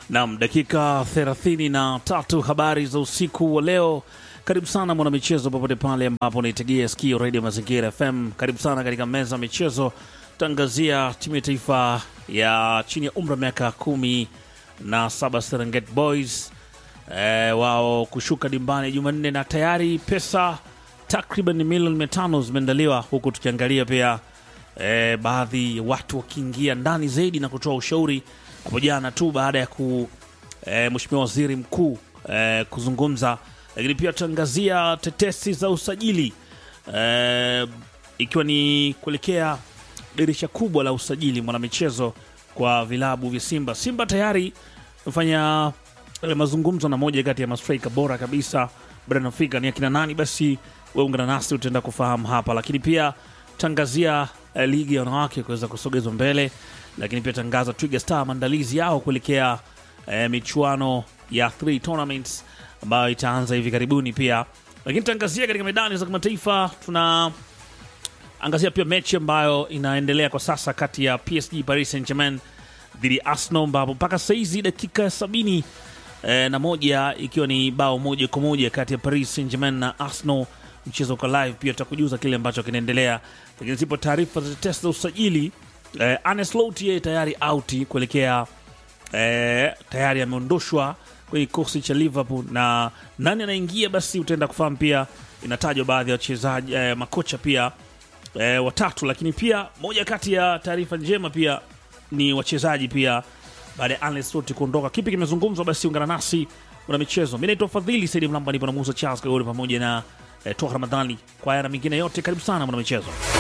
Nam, dakika 33 habari za usiku wa leo. Karibu sana mwanamichezo, popote pale ambapo unaitegea sikio redio Mazingira FM. Karibu sana katika meza ya michezo, tangazia timu ya taifa ya chini ya umri wa miaka kumi na saba Serengeti Boys e, wao kushuka dimbani Jumanne na tayari pesa takriban milioni mia tano zimeandaliwa, huku tukiangalia pia e, baadhi ya watu wakiingia ndani zaidi na kutoa ushauri hapo jana tu baada ya ku e, Mheshimiwa Waziri Mkuu e, kuzungumza, lakini pia tutaangazia tetesi za usajili e, ikiwa ni kuelekea dirisha kubwa la usajili mwanamichezo kwa vilabu vya Simba. Simba tayari amefanya e, mazungumzo na moja kati ya mastrika bora kabisa barani Afrika. Ni akina nani? Basi weungana nasi utaenda kufahamu hapa, lakini pia tangazia e, ligi ya wanawake kuweza kusogezwa mbele, lakini pia tangaza Twiga Star maandalizi yao kuelekea e, michuano ya three tournaments ambayo itaanza hivi karibuni pia, lakini tangazia katika medani za kimataifa tuna angazia pia mechi ambayo inaendelea kwa sasa kati ya PSG Paris Saint Germain dhidi ya Arsenal, ambapo mpaka saizi dakika ya sabini eh, na moja ikiwa ni bao moja kwa moja kati ya Paris Saint Germain na Arsenal. Mchezo uko live, pia tutakujuza kile ambacho kinaendelea, lakini zipo taarifa za tetesi za usajili. Eh, Arne Slot yeye tayari auti kuelekea eh, tayari ameondoshwa kwenye kikosi cha Liverpool na nani anaingia, basi utaenda kufahamu. Pia inatajwa baadhi ya wachezaji eh, makocha pia e, watatu, lakini pia moja kati ya taarifa njema pia ni wachezaji pia baada ya Arne Slot kuondoka. Kipi kimezungumzwa? Basi ungana nasi una michezo. Mi naitwa Fadhili Saidi Mlamba, nipo na Musa Charles Kagori pamoja na e, Toa Ramadhani. Kwa haya na mengine yote, karibu sana mwana michezo.